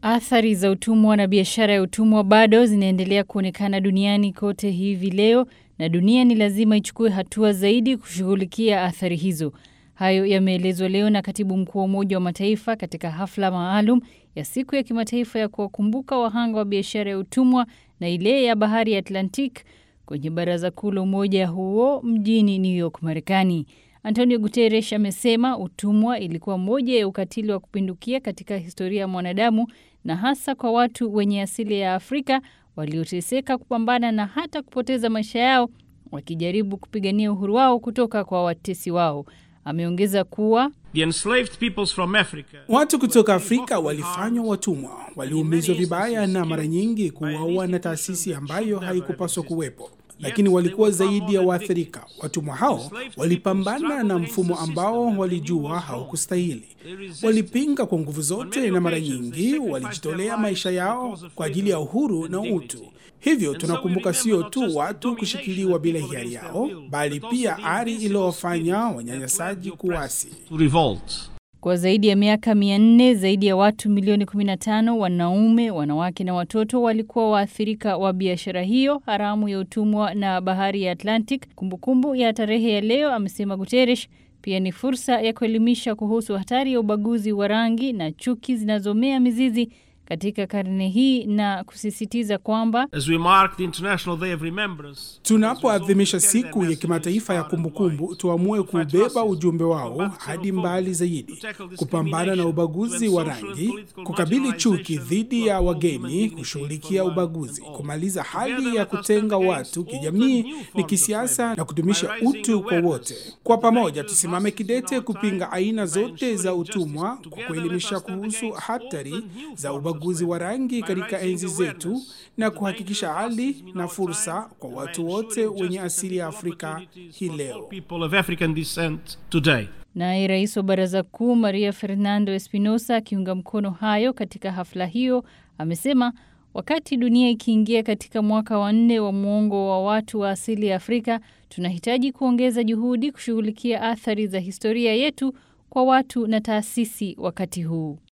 Athari za utumwa na biashara ya utumwa bado zinaendelea kuonekana duniani kote hivi leo na dunia ni lazima ichukue hatua zaidi kushughulikia athari hizo. Hayo yameelezwa leo na katibu mkuu wa Umoja wa Mataifa katika hafla maalum ya siku ya kimataifa ya kuwakumbuka wahanga wa biashara ya utumwa na ile ya bahari ya Atlantic kwenye baraza kuu la umoja huo mjini New York, Marekani. Antonio Guterres amesema utumwa ilikuwa moja ya ukatili wa kupindukia katika historia ya mwanadamu na hasa kwa watu wenye asili ya Afrika walioteseka kupambana na hata kupoteza maisha yao wakijaribu kupigania uhuru wao kutoka kwa watesi wao. Ameongeza kuwa The enslaved peoples from Africa. Watu kutoka Afrika walifanywa watumwa, waliumizwa vibaya na mara nyingi kuuawa na taasisi ambayo haikupaswa kuwepo, lakini walikuwa zaidi ya waathirika. Watumwa hao walipambana na mfumo ambao walijua haukustahili. Walipinga kwa nguvu zote, na mara nyingi walijitolea maisha yao kwa ajili ya uhuru na utu. Hivyo tunakumbuka sio tu watu kushikiliwa bila hiari yao, bali pia ari iliyowafanya wanyanyasaji kuasi. To revolt. kwa zaidi ya miaka mia nne zaidi ya watu milioni 15 wanaume, wanawake na watoto walikuwa waathirika wa biashara hiyo haramu ya utumwa na bahari ya Atlantic. Kumbukumbu ya tarehe ya leo, amesema Guterres, pia ni fursa ya kuelimisha kuhusu hatari ya ubaguzi wa rangi na chuki zinazomea mizizi katika karne hii na kusisitiza kwamba As we mark the International Day of Remembrance, Tunapoadhimisha siku ya kimataifa ya kumbukumbu, tuamue kubeba ujumbe wao hadi mbali zaidi, kupambana na ubaguzi wa rangi, kukabili chuki dhidi ya wageni, kushughulikia ubaguzi, kumaliza hali ya kutenga watu kijamii ni kisiasa, na kudumisha utu kwa wote. Kwa pamoja, tusimame kidete kupinga aina zote za utumwa kwa kuelimisha kuhusu hatari za ubaguzi wa rangi katika enzi zetu na kuhakikisha hali na fursa kwa watu wote wenye asili ya Afrika hii leo. people of African descent today. Naye rais wa baraza kuu Maria Fernando Espinosa akiunga mkono hayo katika hafla hiyo amesema wakati dunia ikiingia katika mwaka wa nne wa muongo wa watu wa asili ya Afrika, tunahitaji kuongeza juhudi kushughulikia athari za historia yetu kwa watu na taasisi wakati huu.